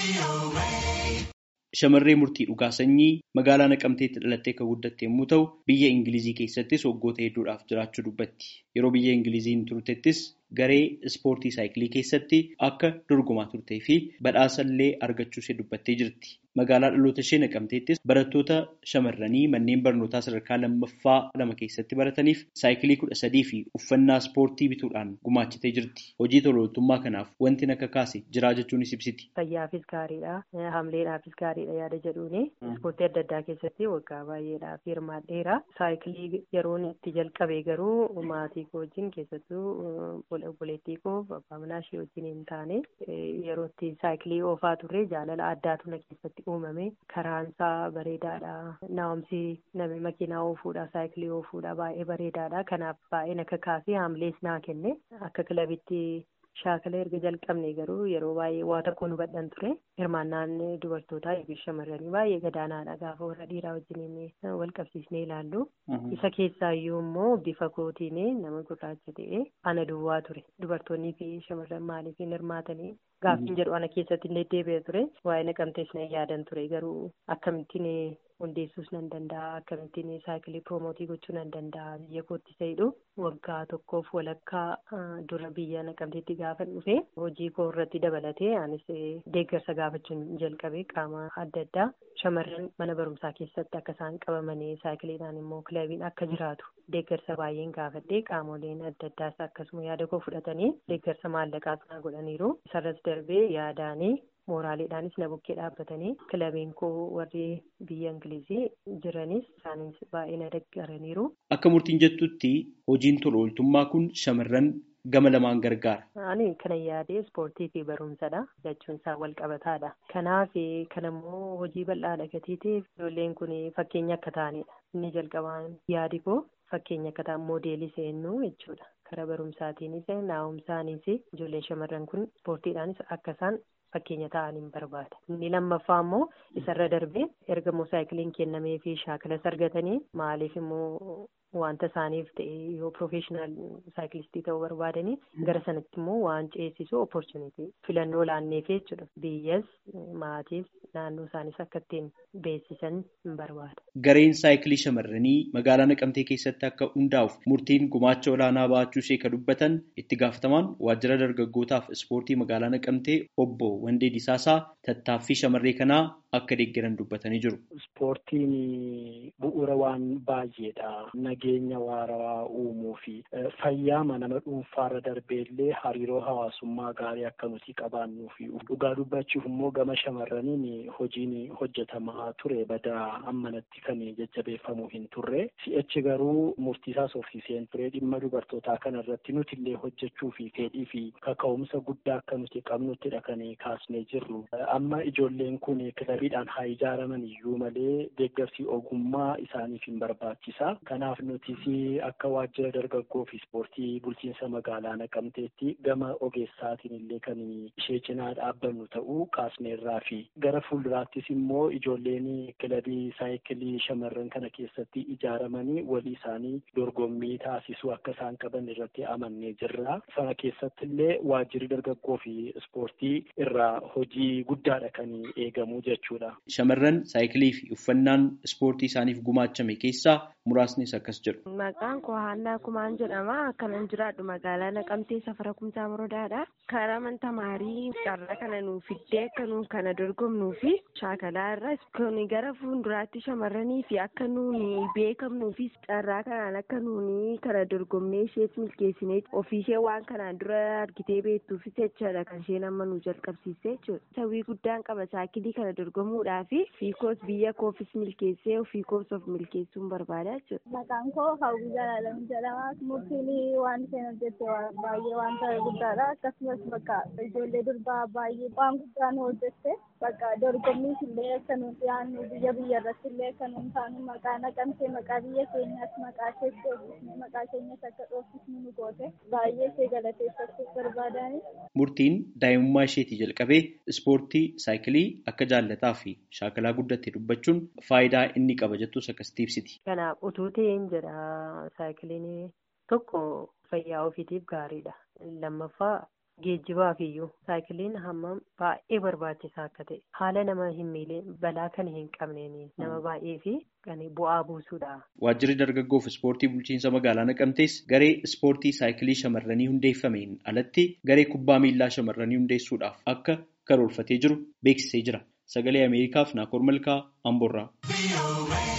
Shamarree murtii dhugaa sanyii magaalaa Naqamteetti dhalattee kan guddatte yommuu ta'u, biyya Ingilizii keessattis waggoota hedduudhaaf jiraachuu dubbatti. Yeroo biyya Ingiliziin turtettis garee ispoortii saayikilii keessatti akka dorgomaa turtee fi badhaasa illee argachuu ishee dubbattee jirti. Magaalaa dhaloota ishee Naqamteettis barattoota shamarranii manneen barnootaa sadarkaa lammaffaa lama keessatti barataniif saayikilii kudha sadii fi uffannaa ispoortii bituudhaan gumaachitee jirti. Hojii tola ooltummaa kanaaf wanti akka kaase jiraa jechuunis ibsiti. Fayyaafis gaariidha. Hamleedhaafis gaariidha yaada jedhuuni. Ispoortii adda addaa keessatti waggaa baay'eedhaaf hirmaadheera. Saayikilii yeroon itti jalqabe garuu maatii koo wajjin keessattuu obboleettii koo abbaa manaa ishee wajjin hin taane yeroo itti saayikilii oofaa turre jaalala addaatu na keessatti uumame karaansaa bareedaadha naa'umsi nama makiinaa oofuudha saayikilii oofuudha baay'ee bareedaadha kanaaf baay'ee na kakaasee haamlees naa kenne akka kilabitti shaakala erga jalqabne garuu yeroo baay'ee waa tokko nu badhan ture hirmaannaan dubartootaa yookiin shamarranii baay'ee gadaanaadha gaafa warra dhiiraa wajjin wal qabsiisnee ilaallu isa keessaayyuu immoo bifa kootiin nama gurraacha ta'e ana duwwaa ture dubartoonnii fi shamarran maaliif hin hirmaatanii gaaffiin jedhu ana keessatti illee deebi'ee ture waa'ee naqamtees na yaadan ture garuu akkamittiin hundeessuus nan danda'a akkamittiin saayikilii piroomotii gochuu nan danda'a biyya kootti ta'edhu waggaa tokkoof walakkaa dura biyya naqamteetti gaafa dhufe hojii koo irratti dabalatee anis deeggarsa gaafachuun jalqabe qaama adda addaa shamarran mana barumsaa keessatti akka isaan qabamanii saayikiliidhaan immoo kilabiin akka jiraatu deeggarsa baay'een gaafadhe qaamoleen adda addaas akkasuma yaada koo fudhatanii deeggarsa maallaqaas na godhaniiru isarras darbee yaadaanii mooraaleedhaanis na bukkee dhaabbatanii kilabiin koo warri biyya ingilizii jiranis isaanis baay'ee na deeggaraniiru. Akka murtiin jettutti hojiin tola ooltummaa kun shamarran gama lamaan gargaara. Ani kana yaadee ispoortii fi barumsadha jechuun isaa wal qabataadha. Kanaaf kanammoo hojii bal'aadha gatii ta'eef ijoolleen kun fakkeenya akka ta'anidha. Inni jalqabaan yaadi koo fakkeenya akka ta'an moodeelii seennu jechuudha. Karaa barumsaatiinis naa'umsaanis ijoolleen shamarran kun ispoortiidhaanis akka isaan fakkeenya ta'anii barbaada. Inni lammaffaa immoo isarra darbee erga immoo saayikiliin kennamee fi shaakalas argatanii maaliif immoo wanta isaaniif ta'e yoo piroofeeshinaal saayikilistii ta'uu barbaadanii gara sanatti immoo waan ceesisu opportunitii filannoo laanneef jechuudha. Biyyas maatiis naannoo isaanis akka ittiin beeksisan hin barbaada. Gareen saayikilii shamarranii magaalaa Naqamtee keessatti akka hundaa'uuf murtiin gumaacha olaanaa ba'achuu ishee kan dubbatan itti gaafatamaan waajjira dargaggootaaf ispoortii magaalaa Naqamtee obbo Wandee Disaasaa tattaaffii shamarree kanaa akka deeggaran dubbatanii jiru. Ispoortiin bu'uura waan baay'eedha. Nageenya waarawaa uumuu fi fayyaa nama dhuunfaarra darbeellee hariiroo hawaasummaa gaarii akka nuti qabaannuu fi dhugaa dubbachuuf immoo gama shamarraniin hojiin hojjetamaa ture badaa ammanatti kan jajjabeeffamuu hin turre. Si'achi garuu murtiisaas ofiiseen ture dhimma dubartootaa kana irratti nuti illee hojjechuu fi fedhii fi kaka'umsa guddaa akka nuti qabnuttidha kan kaasnee jirru. Amma ijoolleen kun kilabiidhaan haa ijaaraman iyyuu malee deeggarsi ogummaa isaaniif hin barbaachisa. Kanaaf nutis akka waajjira dargaggoo fi ispoortii bulchiinsa magaalaa naqamteetti gama ogeessaatiin illee kan ishee cinaa dhaabbannu ta'uu kaasneerraa fi gara fuulduraattis immoo ijoolleen kilabii saayikilii shamarran kana keessatti ijaaramanii walii isaanii dorgommii taasisuu akka isaan qaban irratti amannee jirra. Sana keessatti illee waajjirri dargaggoo fi ispoortii irraa hojii guddaadha kan eegamu jechuudha. Shamarran saayikilii fi uffannaan ispoortii isaaniif gumaachame keessaa muraasnis akkas jedhu. Maqaan koo Haannaa Kumaan jedhama. Akkanan jiraadhu magaalaa Naqamtee safara kumsaa muradaadha. Karaa mana tamaarii carraa kana nuuf fiddee akka nuun kana dorgomnuu fi shaakalaa irra kun gara fuulduraatti shamarranii fi akka nuuni beekamnuu fi carraa kanaan akka nuuni kana dorgomnee ishees milkeessinee ofiishee waan kanaan dura argitee beektuufis jechaadha kan isheen amma nu jalqabsiisee jechuudha. Sawwii guddaan qaba saayikilii kana dorgomuudhaa fi fiikoos biyya koofis milkeessee ofii koos of milkeessuun barbaada jechuudha. Maqaan koo Hawwii Jalaalamu jedhama. Murtiin waan isheen hojjette baay'ee wanta guddaadha. Akkasumas bakka ijoollee durbaa baay'ee waan guddaa nu hojjette. Bakka dorgommiis illee akka nu dhiyaannu biyya biyya irratti illee akka nu taanu maqaa naqamtee maqaa biyya keenyaas maqaa ishee dhoofisne maqaa keenyas akka dhoofisnu nu goote baay'ee ishee galateeffachuuf barbaadani. Murtiin daa'imummaa isheetii jalqabee ispoortii saayikilii akka jaallataa fi shaakalaa guddatte dubbachuun faayidaa inni qaba jettus akkasitti ibsiti. Kanaaf utuu ta'een jedha saayikiliin tokko fayyaa ofiitiif gaariidha. Lammaffaa geejjibaaf iyyuu saayikiliin hammam baay'ee barbaachisaa akka ta'e haala nama hin miilee balaa kan hin qabneen nama baay'ee fi kan bu'aa buusuudha. Waajjirri dargaggoof ispoortii bulchiinsa magaalaa Naqamtees garee ispoortii saayikilii shamarranii hundeeffameen alatti garee kubbaa miillaa shamarranii hundeessuudhaaf akka karoorfatee jiru beeksisee jira. Sagalee Ameerikaaf Naakoor Malkaa Amboorraa.